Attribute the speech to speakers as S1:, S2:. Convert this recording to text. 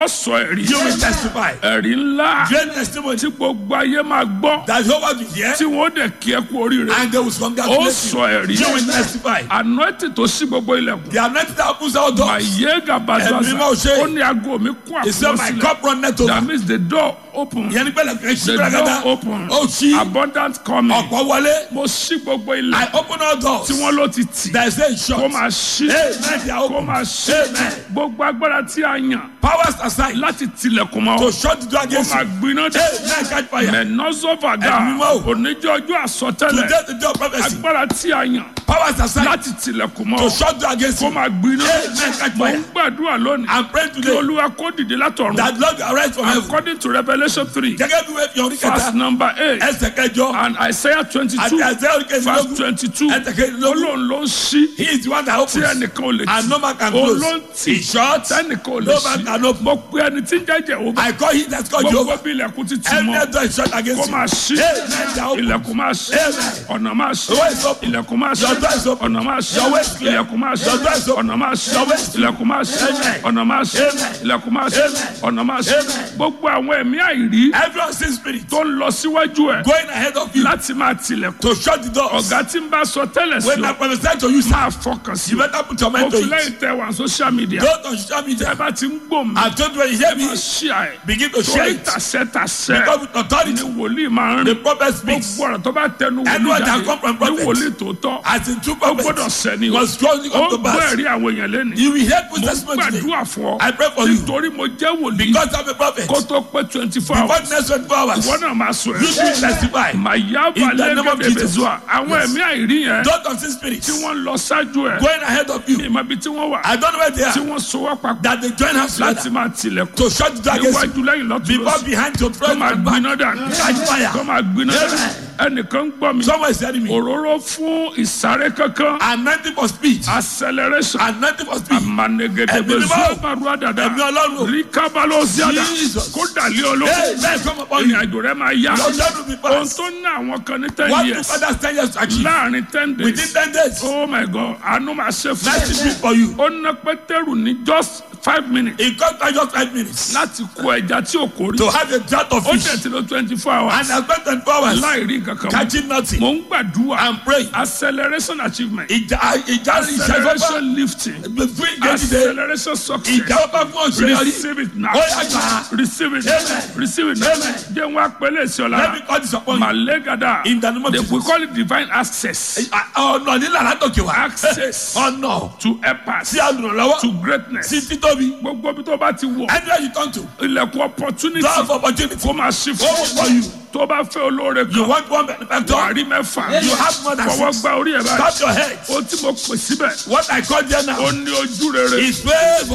S1: ó sọ ẹ̀rí
S2: You will testify.
S1: ẹ̀rí ńlá
S2: Great testimony
S1: tí gbogbo ayé máa gbọ́
S2: that Jehovah will hear
S1: tí wọ́n dẹ̀ kí ẹ kú oríire
S2: and they will
S1: ó
S2: congratulate
S1: sọ
S2: you.
S1: ẹ̀rí
S2: You will testify.
S1: anointing tó ṣí gbogbo ilẹ̀kùn
S2: The anointing that opens all doors.
S1: àyè gàbàdàsà
S2: Ẹ̀mí máa ṣe.
S1: ó ní aago mi kún
S2: He said, My
S1: àkọsílẹ̀
S2: cup runneth
S1: that
S2: over.
S1: means the door open
S2: Ìyẹn ní pẹ̀lẹ́ kìí ṣí
S1: the
S2: gbàgádà.
S1: door open
S2: Ó ṣí
S1: abundant coming
S2: ọ̀pọ̀ wọlé.
S1: mo ṣí gbogbo
S2: I
S1: ilẹ̀
S2: open all doors.
S1: tí wọ́n ló ti tì
S2: There is a
S1: kó
S2: shot.
S1: máa ṣí
S2: Amen. They are
S1: kó
S2: open.
S1: máa ṣí
S2: Amen.
S1: gbogbo agbára tí a yàn
S2: Powers aside
S1: láti tilẹ̀kùn mọ́
S2: to shut the door
S1: kó
S2: against
S1: máa
S2: you.
S1: gbiná dé
S2: Amen. Catch fire.
S1: mẹ́nọ́sọ́fàgà
S2: Ẹ̀mí mọ́.
S1: oníjọ́ ọjọ́ àsọtẹ́lẹ̀
S2: Today the door prophecy.
S1: agbára tí a yàn
S2: Powers aside
S1: láti tilẹ̀kùn mọ́
S2: to shut the door against
S1: kó
S2: you.
S1: máa gbiná
S2: Amen. Catch
S1: mo ń
S2: fire.
S1: gbàdúrà lónìí
S2: I'm praying
S1: kí
S2: today
S1: olúwa kó dìde látọ̀run
S2: that Lord will arise from heaven.
S1: according to revolution three
S2: Gẹ́gẹ́ bí wẹ́ẹ́ fi orí
S1: verse
S2: kẹta.
S1: number eight
S2: Ẹsẹ̀ kẹjọ.
S1: and isaiah twenty
S2: Àti
S1: two
S2: ẹsẹ̀ orí
S1: verse
S2: kẹsìlélógún.
S1: twenty two
S2: Ẹsẹ̀ kẹsìlélógún.
S1: olóhùn ló ń ṣí
S2: He is the one that
S1: tí
S2: opens.
S1: ẹnìkan ò lè
S2: And no man can
S1: tì
S2: close.
S1: olóńtì
S2: He shut.
S1: tẹnìkan ò lè
S2: No man can
S1: ṣí
S2: open.
S1: mo pe ẹni tí ń jẹ́jẹ́ òun
S2: I call him that's called
S1: gbogbo
S2: Jehovah.
S1: bí ilẹ̀kùn ti tì
S2: Every
S1: mọ́
S2: door is shut
S1: kó
S2: against you.
S1: máa ṣí
S2: Amen. They are open.
S1: ilẹ̀kùn máa ṣí
S2: Amen.
S1: ọ̀nà máa ṣí
S2: The way is open.
S1: ilẹ̀kùn máa ṣí
S2: Your door is open.
S1: ọ̀nà máa ṣí
S2: Your way is clear.
S1: ilẹ̀kùn máa ṣí
S2: Your door is open.
S1: ọ̀nà máa ṣí
S2: Your way is clear.
S1: ilẹ̀kùn máa ṣí
S2: Amen.
S1: ọ̀nà máa ṣí
S2: Amen.
S1: ilẹ̀kùn máa ṣí
S2: Amen.
S1: ọ̀nà máa ṣí
S2: Amen.
S1: gbogbo àwọn ẹ̀mí àìrí
S2: Everyone sees spirit
S1: tó ń lọ síwájú ẹ̀
S2: going ahead of you
S1: láti máa tilẹ̀kùn
S2: to shut the doors.
S1: ọ̀gá tí ń bá sọ tẹ́lẹ̀ sí
S2: When I
S1: ọ
S2: prophesy to you, sir,
S1: máa fọkàn sí
S2: you
S1: ọ
S2: better put your
S1: mo
S2: mind to
S1: fi
S2: it.
S1: lẹ́yìn tẹ wà social media
S2: Don't on social
S1: ẹ
S2: media.
S1: bá ti ń gbò mí
S2: I told you when you hear me,
S1: ṣí àì
S2: begin to share
S1: torí
S2: it.
S1: tàṣẹ tàṣẹ
S2: Because with
S1: ni
S2: authority,
S1: wòlíì máa ń
S2: the
S1: rìn
S2: prophet speaks.
S1: gbogbo ọ̀rọ̀ tó bá tẹnu wòlíì
S2: Anyone that
S1: jáde
S2: come from
S1: ní
S2: prophet.
S1: wòlíì tòótọ́
S2: As in two
S1: ó gbọ́dọ̀
S2: prophets,
S1: sẹ́ni o
S2: was strongly
S1: ó
S2: come to
S1: gbọ́
S2: pass.
S1: ẹ̀rí àwọn èèyàn lẹ́nu
S2: You will hear
S1: mo
S2: good testimony today.
S1: gbàdúrà fún ọ
S2: I pray for you.
S1: nítorí mo jẹ́ wòlíì
S2: Because I'm a prophet.
S1: kó tó pé twenty four
S2: Before
S1: hours
S2: the next 24 hours,
S1: ìwọ náà máa sọ
S2: you
S1: ẹ̀
S2: will testify.
S1: màyà
S2: In the
S1: balẹ̀
S2: name of
S1: gẹ́gẹ́
S2: Jesus.
S1: bẹ̀zọ́ àwọn
S2: Yes.
S1: ẹ̀mí àìrí yẹn
S2: Don't on see spirit
S1: tí wọ́n lọ ṣáájú ẹ̀
S2: going ahead of you.
S1: ìmọ̀ ibi tí wọ́n wà
S2: I don't know where they
S1: tí
S2: are.
S1: wọ́n so wá papọ̀
S2: That they join hands
S1: láti
S2: together
S1: máa tilẹ̀kùn
S2: to shut the door against you.
S1: níwájú lẹ́yìn lọ́tún
S2: Before,
S1: lọ́sí
S2: behind, to
S1: kó
S2: front,
S1: máa
S2: and back.
S1: gbiná dànù
S2: Catch fire.
S1: kó máa gbiná dànù ẹnìkan ń gbọ́ mi
S2: Someone is telling me,
S1: òróró fún ìsáré kankan
S2: anointing for speech.
S1: acceleration
S2: Anointing for speech.
S1: amanegedebe
S2: Ẹ̀mí mímọ́.
S1: zubaru adada
S2: Ẹ̀mí Ọlọ́run.
S1: ríkábálò ziada
S2: Jesus.
S1: kó dàlí olóko
S2: Hey, let's come upon you.
S1: ìrìn àjò rẹ máa yá
S2: Your journey will be
S1: ohun
S2: fast.
S1: tó ní àwọn kan ní ten
S2: What do
S1: years
S2: others ten years to achieve?
S1: láàrin ten
S2: Within
S1: days
S2: ten days,
S1: oh my god àánú máa ṣe fún
S2: let's
S1: ẹ
S2: speak for you.
S1: ó ná pétérù ní just five minutes
S2: It cost me just five minutes
S1: láti kó ẹja tí ò kórè
S2: to have a jar of
S1: ó
S2: fish.
S1: tẹ̀ tí lọ twenty four hours
S2: And I spent 24 hours
S1: láì rí nǹkan kan mọ́.
S2: catching nothing.
S1: mo ń gbàdúrà
S2: I'm praying.
S1: acceleration achievement
S2: Ìjà ìjà ìṣẹ́fọ́fọ́
S1: acceleration lifting
S2: fún ìjẹ́jìde.
S1: acceleration success
S2: Ìjà ọba fún òṣèlú.
S1: receive it now
S2: Ó yá gbà.
S1: receive it
S2: Amen.
S1: receive it now
S2: Amen.
S1: jẹ́ wọn apẹ̀lẹ̀ sí ọ
S2: Let
S1: lára
S2: me call this upon you.
S1: malegada
S2: In the name of
S1: they
S2: Jesus.
S1: we call it divine access
S2: Ọ̀nà nílà látòkè wá.
S1: access
S2: Ọ̀nà
S1: to help us
S2: sí àlùrànlọ́wọ́.
S1: to greatness
S2: Sí títóbi.
S1: gbogbo bí tó bá ti wọ̀
S2: Anywhere you turn to.
S1: ilẹ̀kùn opportunity
S2: Door of opportunity.
S1: kó máa ṣí
S2: Ó wò for
S1: fún
S2: you.
S1: tó bá fẹ́ olóore
S2: You
S1: kan
S2: want one benefactor.
S1: wàrí mẹ́fà
S2: You have more than
S1: fọwọ́
S2: six.
S1: gba orí ẹ̀ báyìí
S2: Tap your head.
S1: ó tí mo pè síbẹ̀
S2: What I call there now
S1: ó ní ojú rere
S2: is favour.